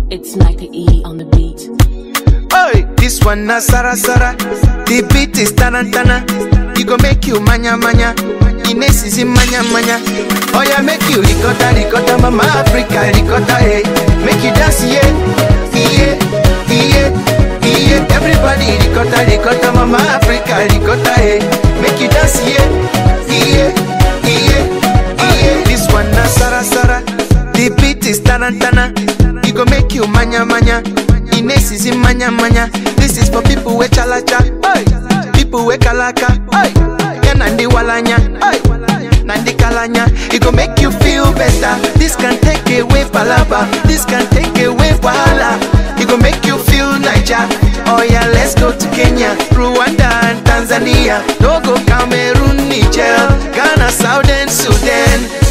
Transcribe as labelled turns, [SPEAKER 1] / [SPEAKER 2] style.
[SPEAKER 1] It's Micah E on the beat.
[SPEAKER 2] Oi, this one na Sara Sara. The beat is tarantana. It go make you manya manya. Ines is in manya manya. Oh yeah, make you ricotta ricotta, mama Africa ricotta, hey. Make you dance, yeah, yeah, yeah, yeah. Everybody ricotta ricotta, mama Africa ricotta, hey. Make you dance, yeah, yeah, yeah, yeah. This one na Sara Sara. The beat is tarantana. It go make you manya manya. Ines is in manya manya. This is for people with chalacha, oi. People with kalaka, oi. Yeah, nandi walanya, oi. Nandi kalanya. It go make you feel better. This can take away palaba. This can take away wahala. It go make you feel Niger. Oh yeah, let's go to Kenya, Rwanda and Tanzania. No go Cameroon, Niger, Ghana, Southern Sudan.